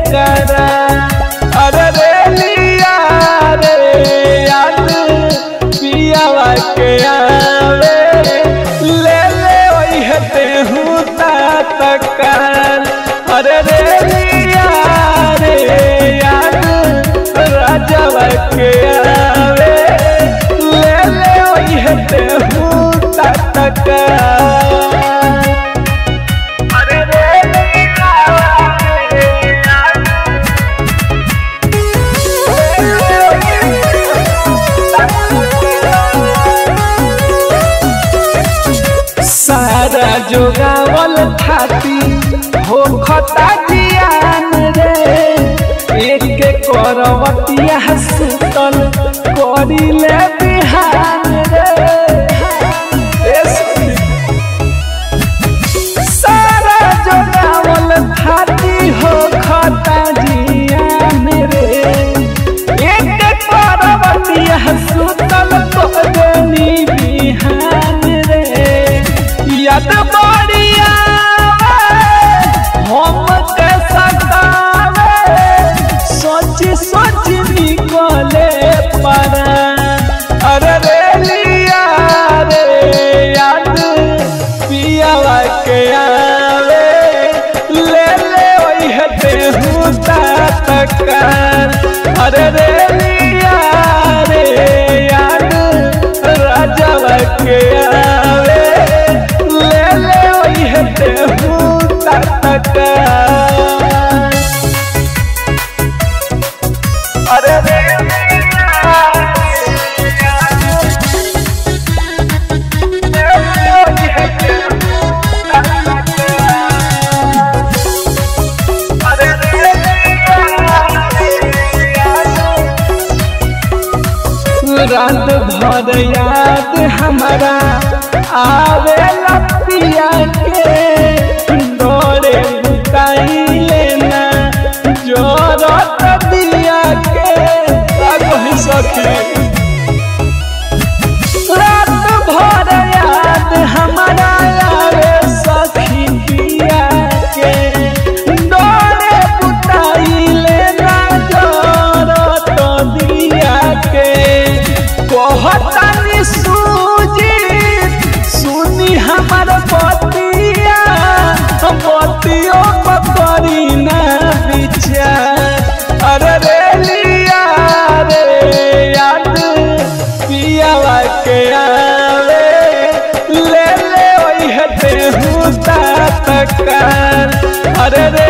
करा अरे रे लिया रे याद पियावा के आवे ले ले ओई हते हूँ तकार अरे रे लिया रे याद राजावा के आवे ले ले ओई हते हूँ तकार अरे रे लिया रे याद सारा जोगावल थाती हो खता जियान रे एक करवतिया सुतल करिले बिहान रे ए सुनी। सारा जोगावल थाती हो खता जियान रे एक करवतिया सुतल करिले बिहान रे याद बढ़िया हम के सतावे सोच सोच निकले परा अरे रे लिया रे याद पियावा के आवे ले ले ओई हते हूँ तकार अरे रे लिया रे याद राजावा के आवे ले ले ओई हते हूँ तकार अरे रे रात भर याद हमारा आवे लपिया के डोरे बुकाई लेना जोरत दिया के रागहि सखी रात भर याद हमारा आवे सखी पिया के डोरे बुकाई लेना जोरत दिया के कहतानी सूजी सुनी हमर बतिया बतियो पकड़ी ना विचार अरे रे लिया रे याद पियावा के आवे ले ले ओई हते हूँ तकार अरे रे